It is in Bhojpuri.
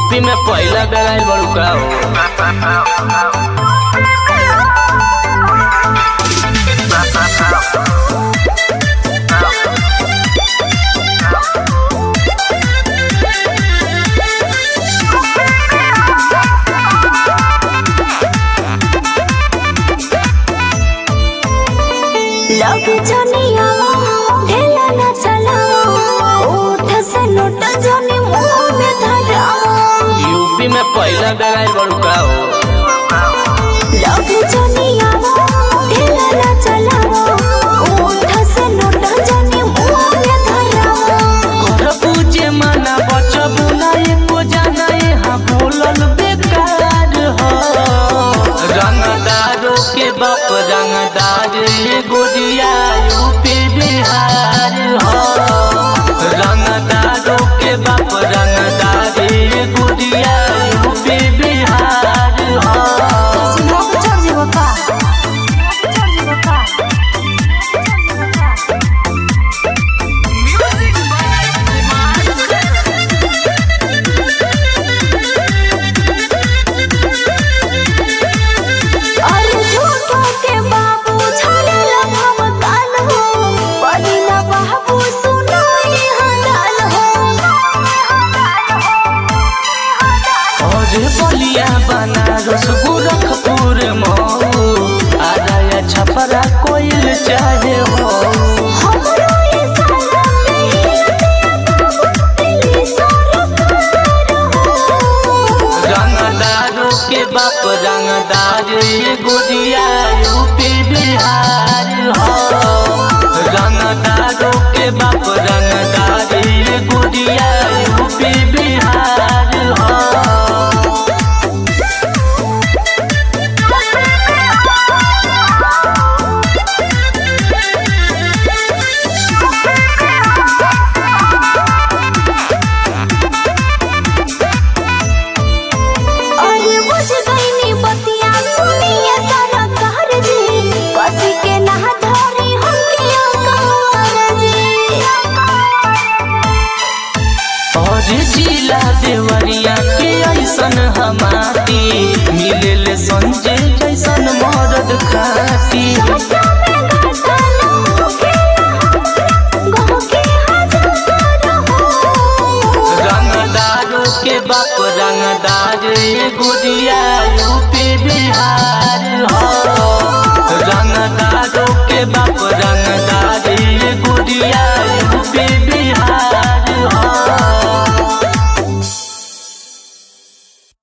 यूपी में पहिला बेर आइल बड़ू का हो लग जनिया ढेला न चला ओठ से नोट जनी मुंह में धरा यूपी में पहिला बेर आइल बड़ू का हो लग जनिया ढेला न चला ओठ से नोट जनी मुंह में धरा घर पूजे माना बचबू ना एको जाना यहाँ बोलल बेकार हो रंगदारों के बाप रंगदार ये गोदिया यूपी बिहार हो रंगदारों के बाप रंगदार ये गोदिया यूपी बिहार हो सिंह चढ़ जेबो का चढ़ जेबो का अरे झूठो के बाबू छाड़ेला हम काल हो बनिना बाबू सुनो ये हलाल हो और बलिया बनारस गोरखपुर मऊ आराया छपरा कोइल चाहे हो हमरो ये साला दिल्ली सरकार हो रंगदारों के बाप रंगदार ये गोदिया यूपी बिहार हो रंगदारों के बाप रंगदार ये गोदिया यूपी बिहार हो अरे बुझ गईनी बतिया सुनिए सारा कहर जी कसी के ना धरी हम के अंकार जी और जिला देवरिया के ऐसन हमारी मिले संजय जैसन मरद खाती सटा में घाटा न होके गहो के हजार हो रंगदारों के बाप रंगदार ये गुदिया